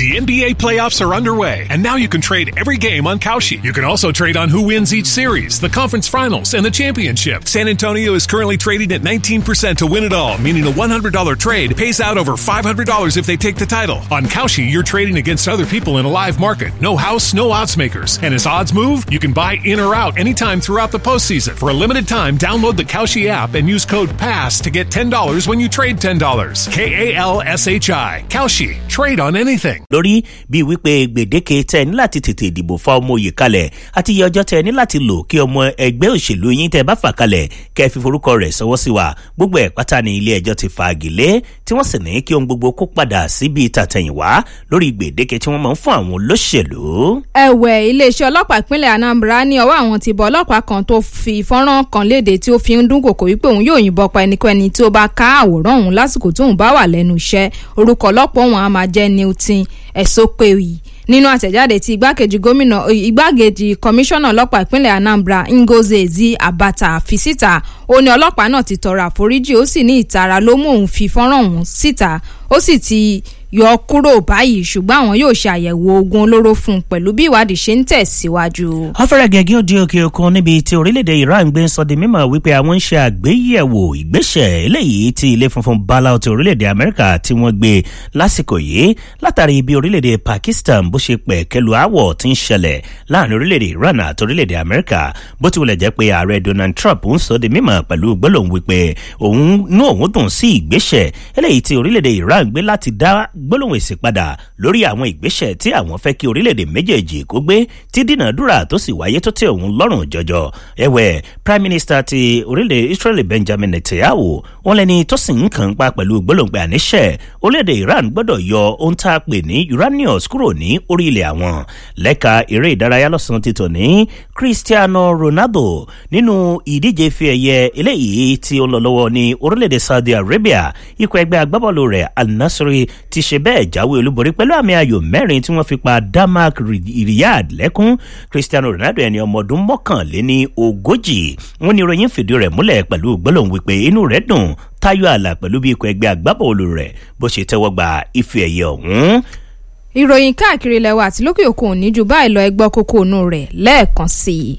The NBA playoffs are underway, and now you can trade every game on Kalshi. You can also trade on who wins each series, the conference finals, and the championship. San Antonio is currently trading at 19% to win it all, meaning a $100 trade pays out over $500 if they take the title. On Kalshi, you're trading against other people in a live market. No house, no odds makers. And as odds move, you can buy in or out anytime throughout the postseason. For a limited time, download the Kalshi app and use code PASS to get $10 when you trade $10. K A L S H I. Kalshi. Trade on anything. lórí bíi wípé gbèdéke tẹ ní láti tètè dìbò fa ọmọ òye kalẹ̀ àti iye ọjọ́ tẹ ní láti lò kí ọmọ ẹgbẹ́ òṣèlú yín tẹ bá fà kalẹ̀ kẹ́ ẹ fi forúkọ rẹ̀ sọwọ́ sí wa gbogbo ẹ̀ pátá ní ilé ẹjọ́ ti fa àgìlé tí wọ́n sì ní kí ohun gbogbo kó padà síbi tàtẹ̀yìnwá lórí gbèdéke tí wọ́n máa ń fún àwọn olóṣèlú. ẹ̀wẹ̀ iléeṣẹ́ ọlọ́pàá ìpínlẹ̀ anambra ní ọwọ́ àwọn ti bọ ọlọ́pàá kan tó fi fọ́nrán kan léde tí ó fi ń dúnkòkò wípé òun yóò yìnbọn pa ẹnikẹ́ni tí ó bá ká àwòrán òun lásìkò tóun bá wà lẹ́nu iṣẹ́ orúkọ ọlọ́pàá òun á máa jẹ́ newton ẹ̀sọ́pẹ̀wì nínú àtẹ̀jáde tí igbákejì gómìnà igbákejì kọmíṣánná ọlọ́pàá ìpínlẹ̀ anambra ngozi ezi abata fi síta ó ní ọlọ́pàá náà ti tọrọ àforíjì ó sì ní ìtara ló mú òun fi fọ́nrán òun síta ó sì ti yọ kúrò báyìí ṣùgbọ́n àwọn yóò ṣe àyẹ̀wò oògùn olóró fún un pẹ̀lú bí ìwádìí ṣe ń tẹ̀síwájú. afẹ́rẹ́ gẹ́gẹ́ òdi òkè òkun níbi tí orílẹ̀-èdè iran gbé ń sọ di mímọ̀ wípé àwọn ń ṣe àgbéyẹ̀wò ìgbésẹ̀ eléyìí tí ilé funfun bala ti orílẹ̀-èdè amẹ́ríkà tí wọ́n gbé lásìkò yìí látàrí bí orílẹ̀-èdè pakistan bó ṣe pẹ̀ kẹlu àwọ̀ tí ń ṣẹlẹ̀ láàrin orílẹ̀-èdè iran àti orílẹ̀-èdè amẹ́ríkà bó ti wulẹ̀ jẹ́ pé ààrẹ donald trump ń sọ di mímọ̀ pẹ̀lú gbólóhùn wípé òun nú òun dùn sí ìgbésẹ̀ eléyìí tí orílẹ̀-èdè iran gbé láti dá gbólóhùn èsì padà lórí àwọn ìgbésẹ̀ tí àwọn fẹ́ kí orílẹ̀-èdè méjèèjì kó gbé tí dínàdúrà tó sì wáyé tó tẹ òun lọ́rùn jọjọ. ẹ̀wẹ̀ prime minister ti orílẹ̀ israeli benjamin netanyahu wọn lẹni tó sì ń kàn pa pẹ̀lú gbólóǹgbẹ àníṣe orílẹ̀-èdè iran gbọ́dọ̀ yọ ohun tá a pè ní uranius kúrò ní orí ilẹ̀ àwọn lẹ́ka eré ìdárayá lọ́sàn-án ti tò ní cristiano ronaldo nínú ìdíje fi ẹ̀yẹ eléyìí tí ó ń lọ lọ́wọ́ ní orílẹ̀-èdè saudi arabia ikọ̀ ẹgbẹ́ agbábọ́ọ̀lù rẹ̀ al-nasri ti ṣe bẹ́ẹ̀ jáwé olúborí pẹ̀lú àmì ayò mẹ́rin tí wọ́n fi pa denmark riyadh lẹ́kún cristiano ronaldo ẹni ọmọ ọdún mọ́kànléní ogójì wọn ni ìròyìn fìdí rẹ̀ múlẹ̀ pẹ̀lú gbólóhùn wípé inú rẹ̀ dùn táyọ̀ àlà pẹ̀lú bí ikọ̀ ẹgbẹ́ agbábọ́ọ̀lù rẹ̀ bó ṣe tẹ́wọ́ gba ife ẹ̀yẹ ọ̀hún ìròyìn káàkiri ilẹ̀ wa àti lókè òkun ní ju báyìí lọ ẹgbọ́ kókó inú rẹ̀ lẹ́ẹ̀kan sí i.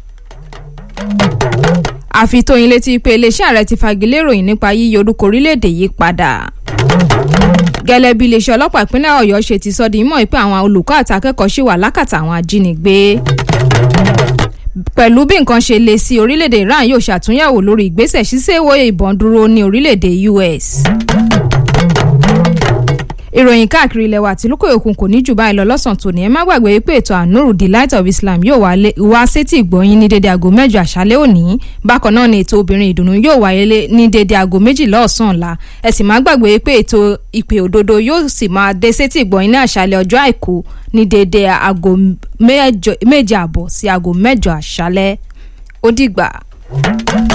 àfitóyin létí pé iléeṣẹ́ ààrẹ ti fagilé ìròyìn nípa yíyí orúkọ orílẹ̀-èdè yìí padà. gẹ́lẹ́ bí iléeṣẹ́ ọlọ́pàá ìpínlẹ̀ ọ̀yọ́ ṣe ti sọ di mọ́ pé àwọn olùkọ́ àti akẹ́kọ̀ọ́ ṣì wà lákàtà àwọn ajínigbé. pẹ̀lú bí nǹkan ṣe le sí orílẹ̀-èdè iran yóò ṣàtúnyẹ̀wò lórí ìgbésẹ̀ ṣíṣèwò ìbọn dúró ní orílẹ̀-èdè us ìròyìn káàkiri ilẹ̀ wa àti lókè òkun kò ní jù báyìí lọ lọ́sàn-án tòní ẹ má gbàgbé pé ètò ànúrù the light of islam yóò wá sétí ìgbọ̀nyín ní dédé aago mẹ́jọ àṣálẹ́ òní bákan náà ni ètò obìnrin ìdùnnú yóò wáyé ní dédé aago méjìlá ọ̀sán ọ̀la ẹ sì má gbàgbé pé ètò ìpè òdodo yóò sì máa dé sétí ìgbọ̀nyín ní àṣálẹ́ ọjọ́ àìkú ní dédé aago méje àbọ̀ sí aago mẹ́jọ àṣálẹ́ ó dìgbà.